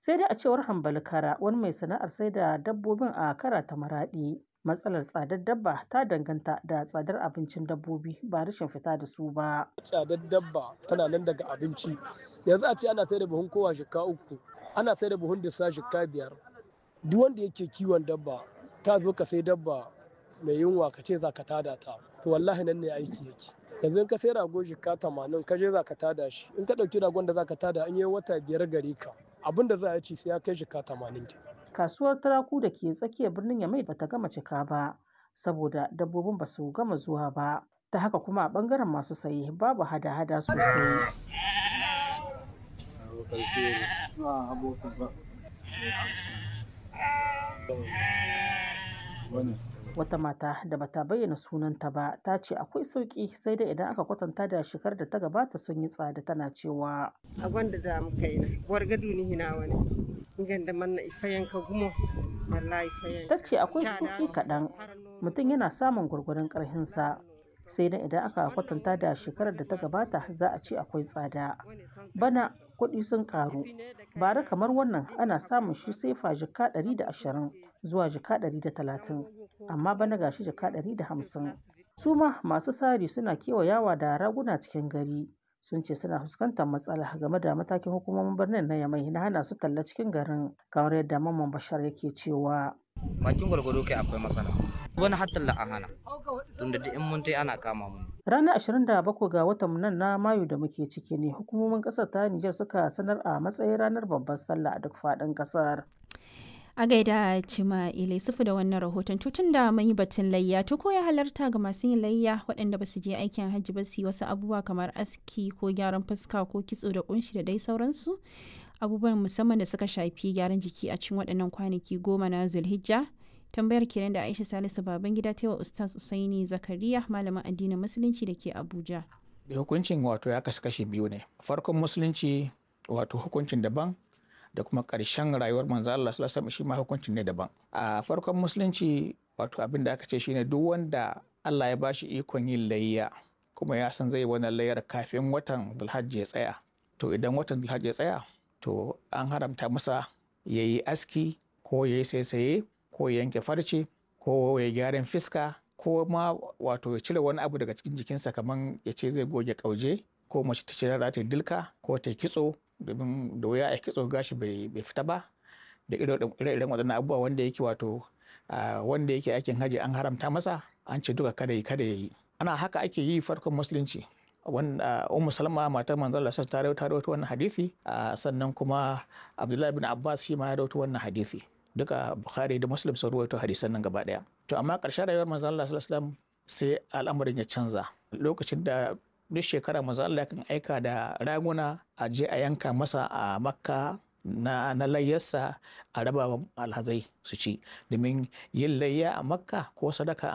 sai dai a cewar hambali kara wani mai sana'ar sai da dabbobin a kara ta maraɗi matsalar tsadar dabba ta danganta da tsadar abincin dabbobi ba rashin fita da su ba tsadar dabba tana nan daga abinci yanzu a ce ana sai da buhun kowa shika uku ana sai da buhun disa shika biyar duk wanda yake kiwon dabba ka zo ka sai dabba mai yunwa ka ce za ka tada ta to wallahi nan ne aiki yake yanzu in ka sai rago shika tamanin ka je za ka tada shi in ka ɗauki ragon da za ka tada an yi wata biyar gare ka abin da za a ci sai ya kai shika tamanin kasuwar turaku da ke tsakiyar birnin yamai bata gama cika ba saboda dabbobin ba su gama zuwa ba ta haka kuma a bangaren masu saye babu hada-hada sosai wata mata da bata bayyana sunanta ba ta ce akwai sauki sai dai idan aka kwatanta da shekar da ta gabata sun yi tsada tana cewa a gwanda da muka yi na wargadu ni hina wani ganda manna ifayen ka gumo wallahi ifayen ta ce akwai sauki kaɗan mutum yana samun gwargwaron ƙarhinsa sai dai idan aka kwatanta da shekarar da ta gabata za a ce akwai tsada bana kuɗi sun ƙaru bara kamar wannan ana samun shi sai fa jika 120 zuwa jika 130 amma bana gashi jika 150 su ma masu sari suna kewayawa da raguna cikin gari sun ce suna fuskantar matsala game da matakin hukumomin birnin na yamai na hana su talla cikin garin kamar yadda mamman bashar yake cewa bakin gwargwado kai akwai matsala wani hatta la hana tunda da in mun tai ana kama mu ranar 27 ga watan nan na mayu da muke ciki ne hukumomin kasar ta Nijar suka sanar a matsayin ranar babbar sallah a duk faɗin kasar a gaida cima ile sufu da wannan rahoton tutun da mun yi batun layya to ko ya halarta ga masu yin layya waɗanda ba su je aikin hajji ba su yi wasu abubuwa kamar aski ko gyaran fuska ko kitso da kunshi da dai sauransu abubuwan musamman da suka shafi gyaran jiki a cikin waɗannan kwanaki goma na zulhijja tambayar kenan da aisha salisu baban gida ta wa ustaz usaini zakariya malamin addinin musulunci da ke abuja da hukuncin wato ya kasu kashe biyu ne farkon musulunci wato hukuncin daban da kuma ƙarshen rayuwar manzo Allah sallallahu alaihi shi ma hukuncin ne daban a farkon musulunci wato abin da aka ce shine duk wanda Allah ya bashi ikon yin layya kuma ya san zai wannan layyar kafin watan Dhulhajj ya tsaya to idan watan Dhulhajj ya tsaya to an haramta masa ya yi aski ko ya yi saisaye ko ya yanke farce ko ya gyaran fiska ko ma wato ya cire wani abu daga cikin jikinsa kamar ya ce zai goge kauje ko mace ta ce za ta dilka ko ta kitso domin da wuya a kitso gashi bai fita ba da ire-iren waɗannan abubuwa wanda yake wato wanda yake aikin haji an haramta masa an ce duka kada yi kada ya yi ana haka ake yi farkon musulunci wanda ummu salma matar manzon Allah ta rawaito wannan hadisi sannan kuma abdullahi bin abbas shi ma ya rawaito wannan hadisi duka bukhari da muslim sun rawaito hadisan nan gaba daya to amma ƙarshen rayuwar manzon Allah sallallahu alaihi wasallam sai al'amarin ya canza lokacin da duk shekara manzon Allah kan aika da raguna a je a yanka masa a makka na, na layyarsa a raba alhazai su ci domin yin layya a makka ko sadaka